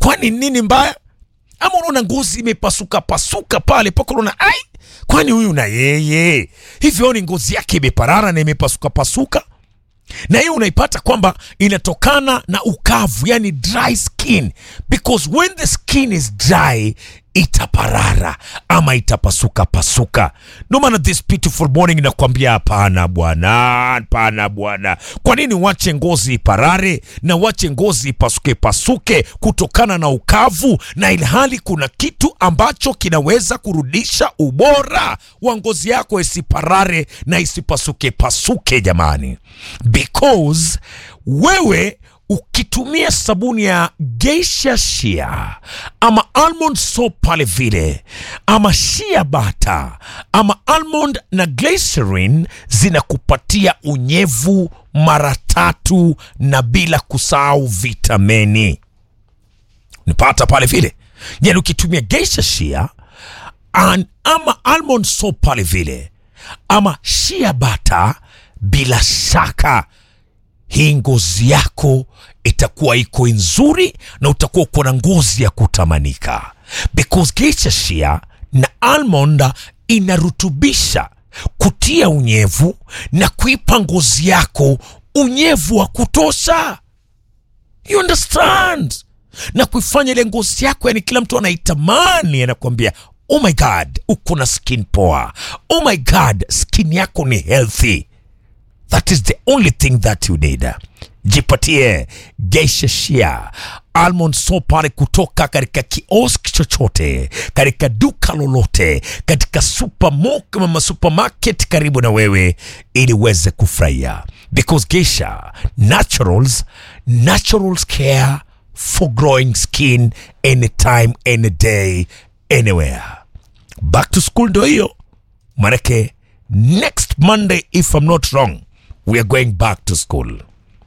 kwani nini mbaya? Ama unaona ngozi imepasuka pasuka pale paka unaona ai, kwani huyu na yeye hivyo ni ngozi yake imeparara na imepasuka pasuka na hiyo unaipata kwamba inatokana na ukavu, yani dry skin, because when the skin is dry itaparara ama itapasuka pasuka. Ndio maana this beautiful morning inakwambia hapana bwana, hapana bwana. Kwa nini wache ngozi iparare na wache ngozi ipasuke pasuke kutokana na ukavu, na ilhali kuna kitu ambacho kinaweza kurudisha ubora wa ngozi yako isiparare na isipasuke pasuke, jamani, because wewe ukitumia sabuni ya geisha shea ama almond soap pale vile ama shea bata ama almond na glycerin zinakupatia unyevu mara tatu na bila kusahau vitamini nipata pale vile yani ukitumia geisha shea an, ama almond soap pale vile ama shea bata bila shaka hii ngozi yako itakuwa iko nzuri na utakuwa uko na ngozi ya kutamanika because geisha shea na almond inarutubisha kutia unyevu na kuipa ngozi yako unyevu wa kutosha you understand na kuifanya ile ngozi yako yani kila mtu anaitamani anakuambia oh my god uko na skin poa oh my god skin yako ni healthy That is the only thing that you need. Jipatie geisha shea almond soap pale kutoka katika kiosk chochote, katika duka lolote, katika supermarket, mama supermarket karibu na wewe, ili uweze kufurahia because geisha naturals naturals care for growing skin anytime any day anywhere. Back to school ndo hiyo manake next Monday if I'm not wrong we are going back to school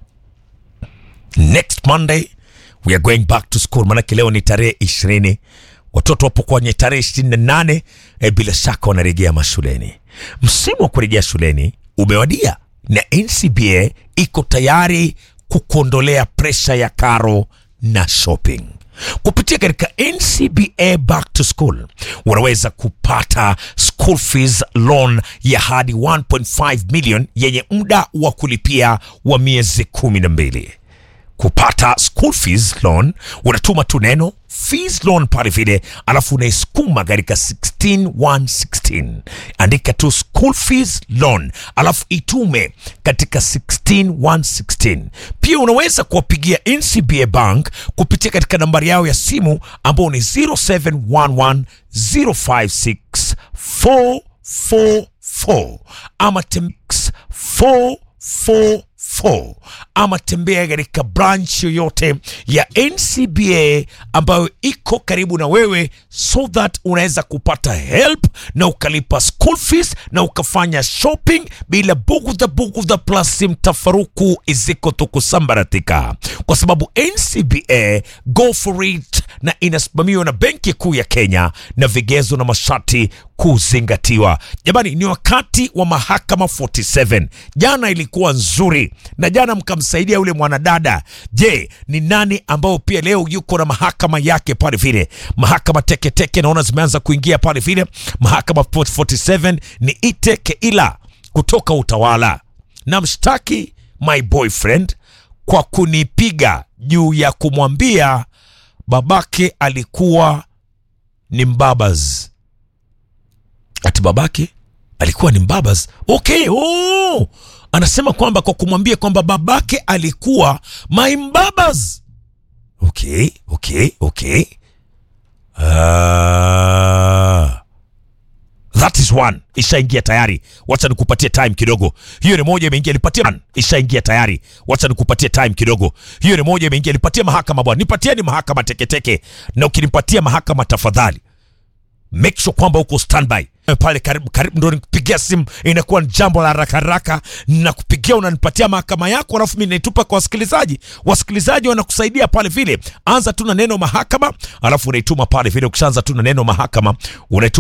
next Monday we are going back to school manake leo ni tarehe ishirini watoto wapo kwenye tarehe ishirini na nane e, bila shaka wanarejea mashuleni msimu wa kurejea shuleni umewadia na ncba iko tayari kukuondolea presha ya karo na shopping kupitia katika ncba back to school unaweza kupata school fees loan ya hadi 1.5 million yenye muda wa kulipia wa miezi kumi na mbili kupata school fees loan unatuma tu neno fees loan pale vile alafu unaisukuma katika 16116 andika tu school fees loan alafu itume katika 16116 pia unaweza kuwapigia ncba bank kupitia katika nambari yao ya simu ambao ni 0711 056 444 ama temx 444 ama tembea katika branch yoyote ya ncba ambayo iko karibu na wewe so that unaweza kupata help na ukalipa school fees na ukafanya shopping bila bugudha bugudha plus mtafaruku iziko tukusambaratika kwa sababu ncba go for it na inasimamiwa na benki kuu ya kenya na vigezo na masharti kuzingatiwa jamani ni wakati wa mahakama 47 jana ilikuwa nzuri na jana mkamsaidia yule mwanadada je ni nani ambao pia leo yuko na mahakama yake pale vile mahakama teketeke naona zimeanza kuingia pale vile mahakama 47 ni ite keila kutoka utawala na mshtaki my boyfriend kwa kunipiga juu ya kumwambia babake alikuwa ni mbabas ati babake alikuwa ni mbabas okay oh! anasema kwamba kwa kumwambia kwamba babake alikuwa my mbabas okay okay okay Ah. that is one ishaingia tayari wacha nikupatie time kidogo hiyo ni moja imeingia nipatie ishaingia tayari wacha nikupatie time kidogo hiyo ni moja imeingia nipatie mahakama bwana nipatieni mahakama teketeke na ukinipatia mahakama tafadhali make sure kwamba uko standby pale karibu karibu ndo nikupigia simu inakuwa ni jambo la haraka haraka na kupigia unanipatia mahakama yako alafu mi naitupa kwa wasikilizaji wasikilizaji wanakusaidia pale vile anza tu na neno mahakama alafu unaituma pale vile ukishaanza tu na neno mahakama unaituma